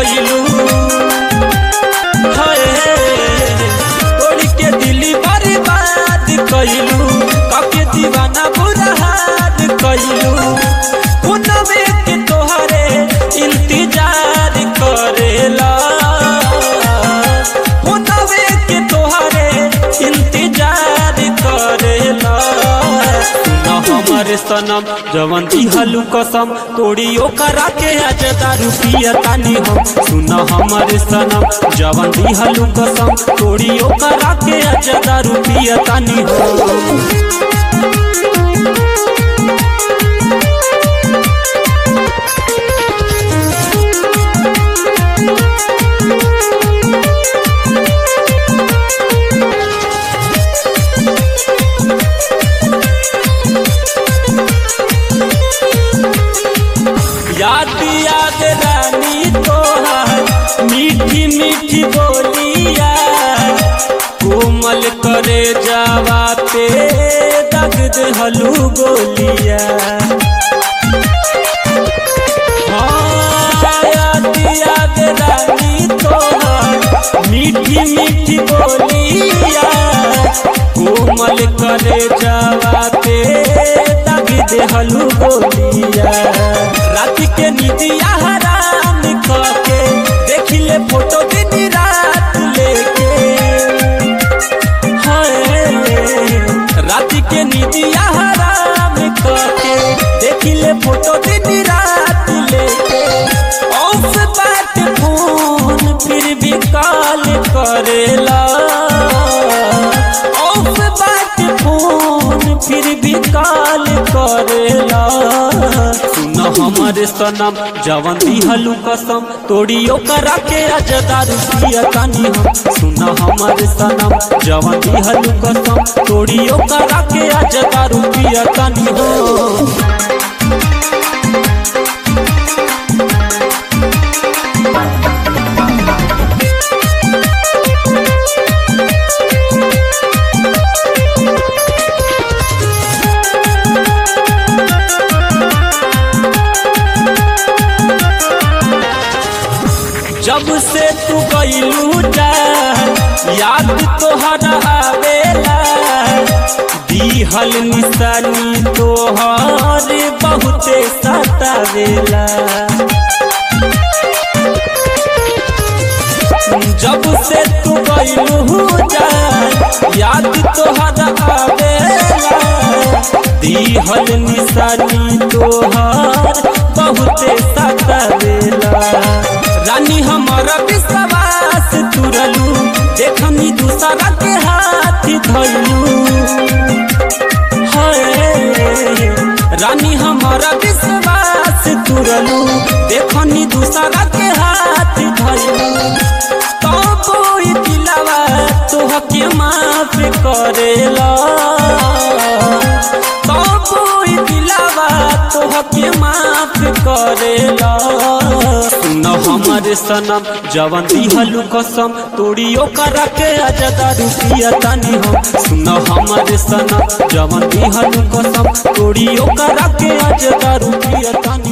कइलू हाय तोड़ी के दिली बर्बाद कइलू काके दीवाना बुरा हाल कइलू पुनवे के तोहरे इंतजार करेला पुनवे के तोहरे इंतजार करेला सुना हमर सनम जवन दिहलू कसम तोड़ी ओकरा के आज दारू पियतानी हम सुना हमर सनम जवन दिहलू कसम तोड़ी ओकरा के आज दारू पियतानी हम याद याद रानी तोहार मीठी मीठी बोलिया कोमल करे जावा पे दग हलू गोलिया हाँ, याद याद रानी तोहार मीठी मीठी बोलिया कोमल करे जावा पे दग हलू गोलिया रात के निदिया हराम करके देखिले फोटो दिन रात लेके हाय रात के निदिया हराम करके देखिले फोटो दिन रात लेके ऑफ बात फोन फिर भी कॉल करेला ऑफ बात फोन फिर भी कॉल करेला सुन हमर सनम जवन दिहलू कसम तोड़ी ओकरा के आज दारू पियतानी हम सुन हमर सनम जवन दिहलू कसम तोड़ी ओकरा के आज दारू पियतानी हम जब से तू गईलू जा याद तोहरा आवेला दिहल निशानी तोहर बहुते सतावेला जब से तू गईलू जा याद तोहरा आवेला दिहल निशानी तोहर बहुते सतावेला रानी हमारा विश्वास तुरलू देखनी दूसरा के हाथ धरलू हाय रानी हमारा विश्वास तुरलू देखनी दूसरा के हाथ धरलू तो कोई दिलावा तोह के माफ करेला तो कोई दिलावा तोह के माफ करेला सुन हमर सनम जवन दिहलू कसम तोड़ी ओकरा के आज दारू पियतानी हम सुन हमर सनम जवन दिहलू कसम तोड़ी ओकरा के आज दारू पियतानी